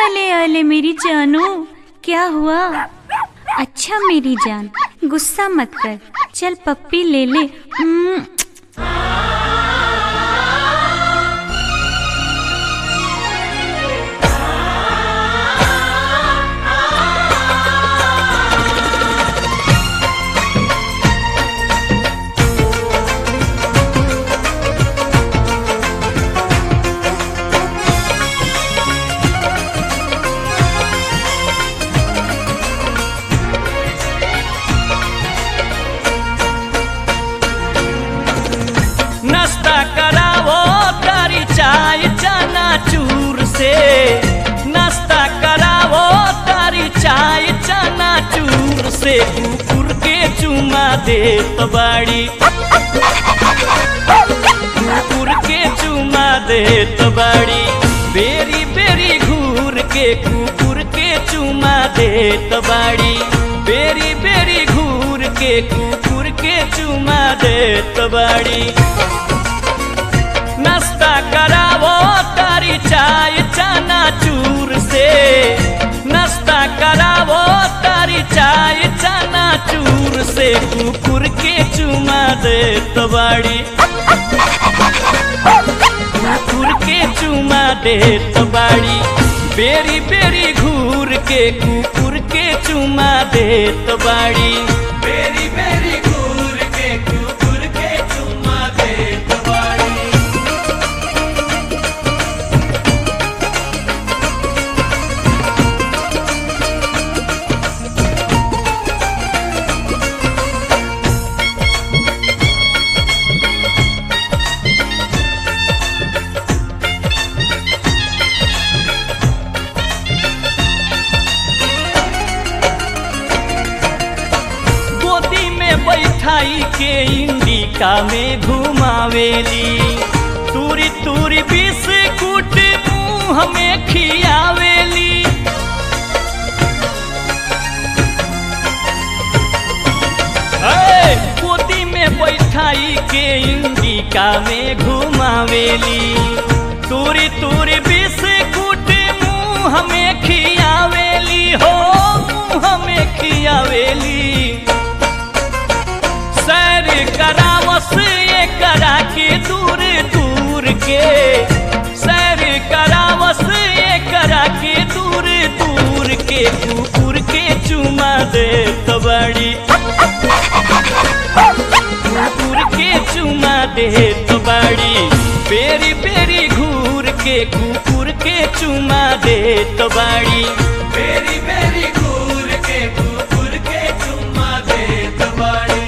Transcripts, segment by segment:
अले अले मेरी जानू क्या हुआ अच्छा मेरी जान गुस्सा मत कर चल पप्पी ले ले उम्म, नाश्ता करावो तारी चाय चना चूर से नाश्ता करावो तारी चाय चना चूर से कुकुर के चुमा दे तो बाड़ी कुकुर के चुमा दे तो बाड़ी बेरी बेरी घूर के कुकुर के चुमा दे तो बाड़ी बेरी बेरी घूर के कुकुर के चुमा दे तो बाड़ी नाश्ता करावो तारी चाय चना चूर से नाश्ता करावो तारी चाय चना चूर से कुकुर के चुमा दे तो बाड़ी कुकुर के चुमा दे तो बाड़ी बेरी बेरी घूर के कुकुर के चुमा दे तो बाड़ी बेरी बेरी घूर के कुकुर के चुमा दे तो बाड़ी गोदी में बैठाई के इंडिका में घुमावेली तूरी तूरी बिस्कुट मुंह में खियावेली ऐ, गोदी में बैठाई के इंडिका में घुमावेली तूरी तूरी बिस्कुट मुंह में खियावेली हो मुंह में खियावेली सैर करावस ये करा के दूर दूर के सैर करावस ये करा के दूर दूर के कुकुर के चुमा दे तो बड़ी कुकुर के चुमा दे तो बड़ी बेरी बेरी घूर के कुकुर के चुमा दे तो बड़ी बेरी बेरी घूर के कुकुर के चुमा दे तो बड़ी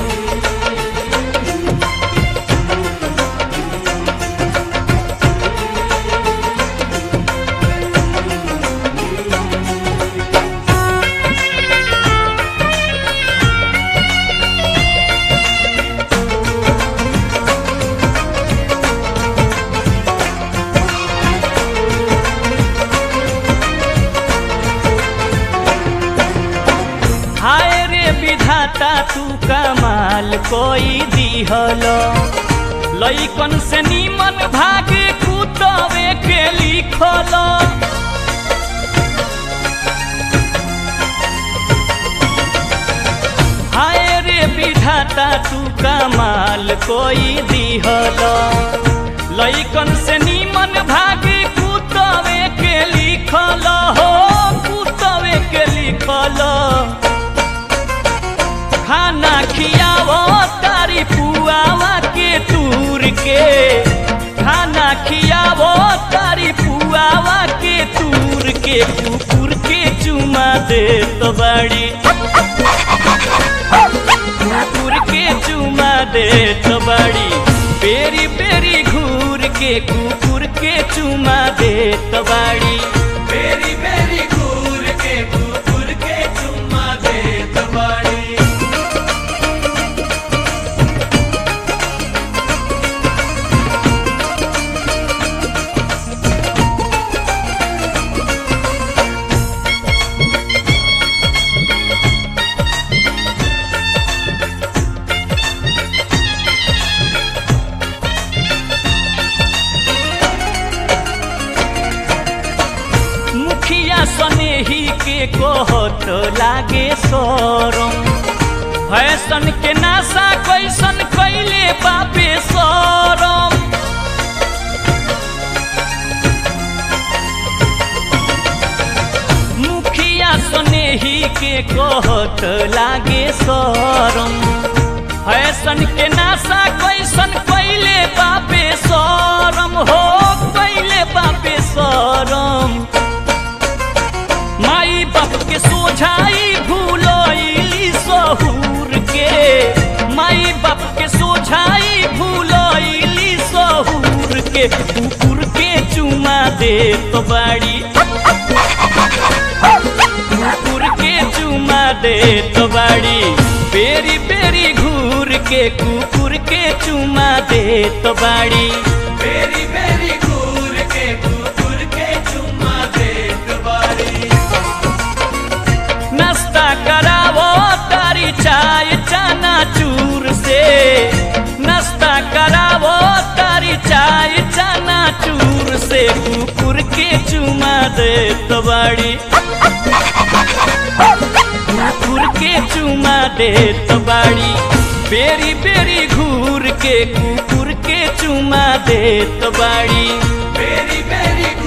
हाय रे विधाता तू कमाल कोई दिहलो लइकन से नीमन भागे कुतवे के लिखलो हाय रे विधाता तू कमाल कोई दिहलो लइकन से नीमन भागे कुतवे के लिखलो हो कुतवे के लिखलो खाना खियावो तारी पुआवा के तूर के खाना खियावो तारी पुआवा के तूर के कुकुर के चुमा दे तो बड़ी कुकुर के चुमा दे तो बड़ी बेरी बेरी घूर के कुकुर के चुमा दे तो बड़ी बेरी बेरी घूर के कुकुर के चुमा दे तो बड़ी नेही के कहत लागे सरम फैशन के नासा कैसन कैले बापे सरम मुखिया सनेही के कहत लागे सरम फैशन के नासा कैसन कैले बापे सरम हो कैले बापे सरम माई बाप के सोझाई भूलैली सहूर के माई बाप के सोझाई भूलैली सहूर के कुकुर के चुमा दे तो बाड़ी कुकुर के चुमा दे तो बाड़ी बेरी बेरी घूर के कुकुर के चुमा दे तो बाड़ी बेरी बेरी घूर के कुकुर के चुम्मा दे बारी नाश्ता करावो तारी चाय चना चूर से नाश्ता करावो तारी चाय चना चूर से कुकुर के चुमा दे तो बाड़ी कुकुर के चुमा दे तो बाड़ी बेरी बेरी घूर के कुकुर के चुमा दे तो बाड़ी बेरी बेरी